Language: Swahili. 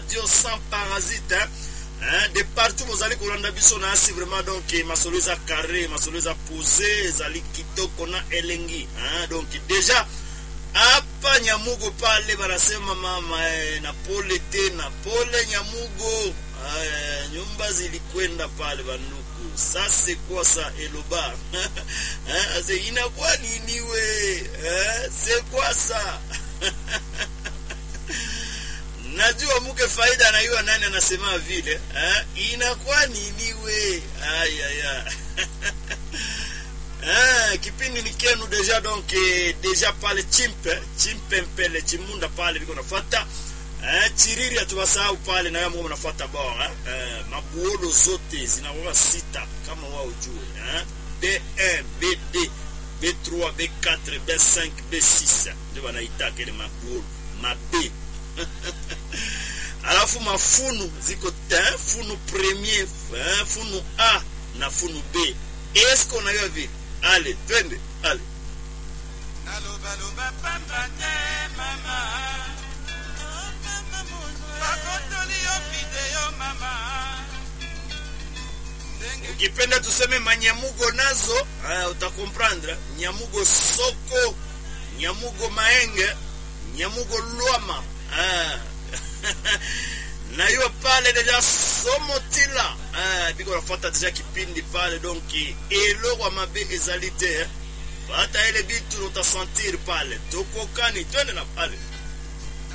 radio sans parasite hein? Hein? de partout bozali kolanda biso na asi vraiment donc masolo eza carré masolo eza posé ezali kitoko na elengi hein? donc déjà hapa nyamugo pale banasema mama eh, na pole tena pole nyamugo eh, nyumba zilikwenda pale banduku sase kwasa eloba eh, ase inakuwa nini we eh, sekwasa najua muke faida anaiwa nani anasema vile eh? inakuwa nini we ayaya eh, kipindi ni kenu deja donc eh, deja pale chimpe chimpe mpele chimunda pale viko nafata eh, chiriri hatuwasahau pale nayo mungu nafuata bora eh, mabuolo zote zinakuwa sita kama wao ujue eh? b1 b2 b3 b4 b5 b6 ndio wanaitaka ile mabuolo mabe alafu mafunu ziko te funu premier eh, funu a na funu b eske unajua vile ale twende ale nalobaloba pamba te mama bakotoli yo video mama ndenge ukipenda tuseme manyamugo nazo uh, utakomprendre nyamugo soko nyamugo maenge nyamugo lwama uh, na hiyo pale deja somotila uh, biko nafata deja kipindi pale donc eloko mabe ezali te eh. fata ile bitu utasentir pale tokokani twende na pale